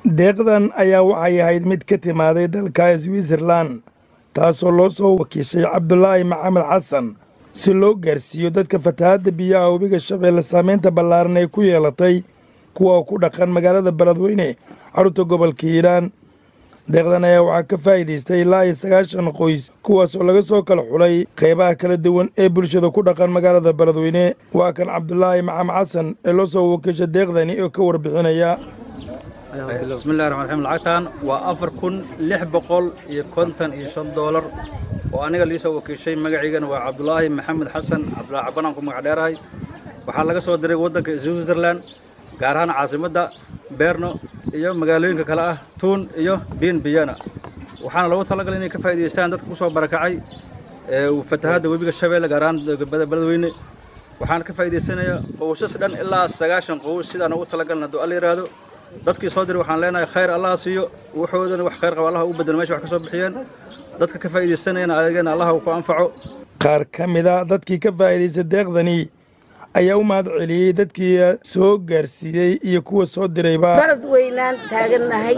deeqdan ayaa waxay ahayd mid ka timaaday dalka switzerlan taasoo loo soo wakiishay cabdulaahi maxamed xasan si loo gaarsiiyo dadka fatahaadda biyaha webiga shabeelle saamaynta ballaaran ay ku yeelatay kuwa ku dhaqan magaalada beledweyne xarunta gobolka hiiraan deeqdan ayaa waxaa ka faa'iidaystay ilaa iyo sagaashan qoys kuwaasoo laga soo kala xulay qaybaha kala duwan ee bulshada ku dhaqan magaalada beledweyne waa kan cabdulaahi maxamed xasan ee loo soo wakiisha deeqdani oo ka warbixinaya bismillahi raxmaan raxiim lacagtan waa afar kun lix boqol iyo konton iyo shan doolar oo aniga liisoo wakiishay magaciigana waa cabdulaahi maxamed xasan cabdulaahi cabanaan ku magac dheerahay waxaa laga soo diray waddanka switzerland gaar ahaan caasimadda beerno iyo magaalooyinka kale ah tuun iyo biin biyana waxaana loogu talagalay inay ka faa'idaystaan dadka ku soo barakacay fatahaadda webiga shabeelle gaar ahaan beledweyne waxaana ka faa'iidaysanaya qowsas dhan ilaa sagaashan qows sidaan ugu talagalna hadduu alla yidhaahdo dadkii soo diray waxaan leenahay khayr allaha siiyo wuxoodana wax khayr qaba allaha u bedelo mesha wax ka soo bixiyeen dadka ka faa'iidaysanayana ayagana allaha uu ku anfaco qaar ka mida dadkii ka faa'iidaysta deeqdani ayaa u mahad celiyey dadkii soo gaarsiiyey iyo kuwa soo dirayba baled weynaan taagannahay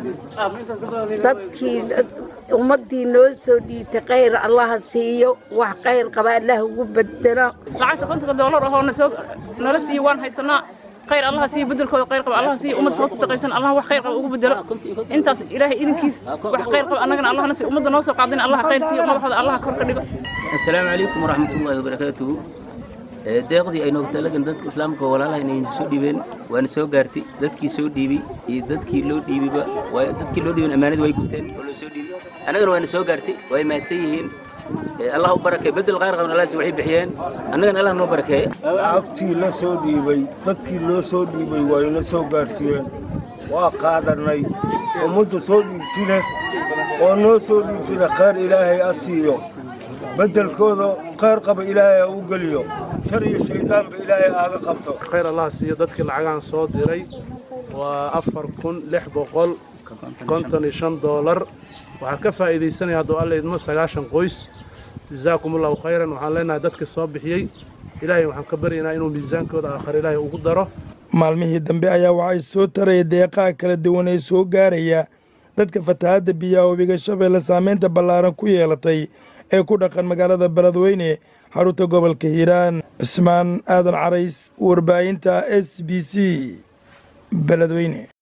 dadkii ummaddii noo soo dhiibtay khayr allaha siiyo wax khayr qaba allah ugu bedelo lacagta kontonka doolar ahoo nasoo nala siiyo waan haysanaa khayr allaha siiyo bedelkooda khayr qaba allaha siiyo ummadda soo tadaqaysan allah wax khayr qaba ugu bedelo intaas ilaahay idinkiis wax khayr qaba annagana allahna siiyo ummadda noo soo qaadina allah khayr siiyo madaxooda allaha kor ka dhigo assalaamu calaykum waraxmatullaahi wabarakaatuhu deeqdii ay noogu talagan dadka islaamka walaalaha inay soo dhiibeen waana soo gaartay dadkii soo dhiibay iyo dadkii loo dhiibayba dadkii loo dhiiban ammaanada way guteen oo loo soo dhiibay annagana waana soo gaartay way mahadsan yihiin allah u barakeey bedel khayr qaban allahsi waxay bixiyeen annagana allah noo barakeeye lacagtii la soo dhiibay dadkii loo soo dhiibay wayna soo gaarsiiyeen waa qaadanay ummadda soo dhiibtine oo noo soo dhiibtine khayr ilaahay a siiyo beddelkooda khayr qaba ilaahay ha u geliyo shar iyo shayddaanba ilaahay aaga qabto khayr allah siiyo dadkii lacagaan soo diray waa afar kun lix boqol konton iyo shan doolar waxaa ka faa'iidaysanaya hadduu alla idmo sagaashan qoys jazaakum allahu khayran waxaan leenahay dadka soo bixiyey ilaahay waxaan ka baryaynaa inuu miisaankooda aakhar ilaahay ugu daro maalmihii dambe ayaa waxay soo taraya deeqaha kala duwan ee soo gaaraya dadka fatahaadda biyaha webiga shabeelle saamaynta ballaaran ku yeelatay ee ku dhaqan magaalada beledweyne xarunta gobolka hiiraan cismaan aadan carays warbaahinta s b c beledweyne